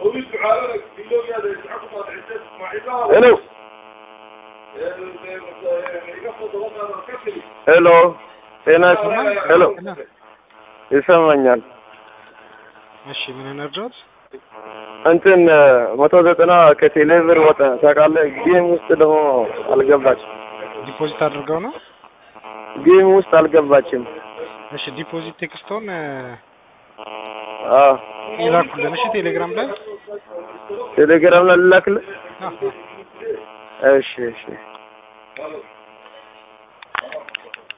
ሄሎ ሄሎ ጤና ሄሎ ይሰማኛል። እሺ ምን እንርዳት? እንትን መቶ ዘጠና ከቴሌ ብር ወጣ ታውቃለህ። ጌም ውስጥ ደግሞ አልገባችም። ዲፖዚት አድርገው ነው። ጌም ውስጥ አልገባችም። እሺ ዲፖዚት ቴክስቶን አዎ ይላኩልን። እሺ ቴሌግራም ላይ ቴሌግራም ላይ ልላክልህ። አዎ እሺ እሺ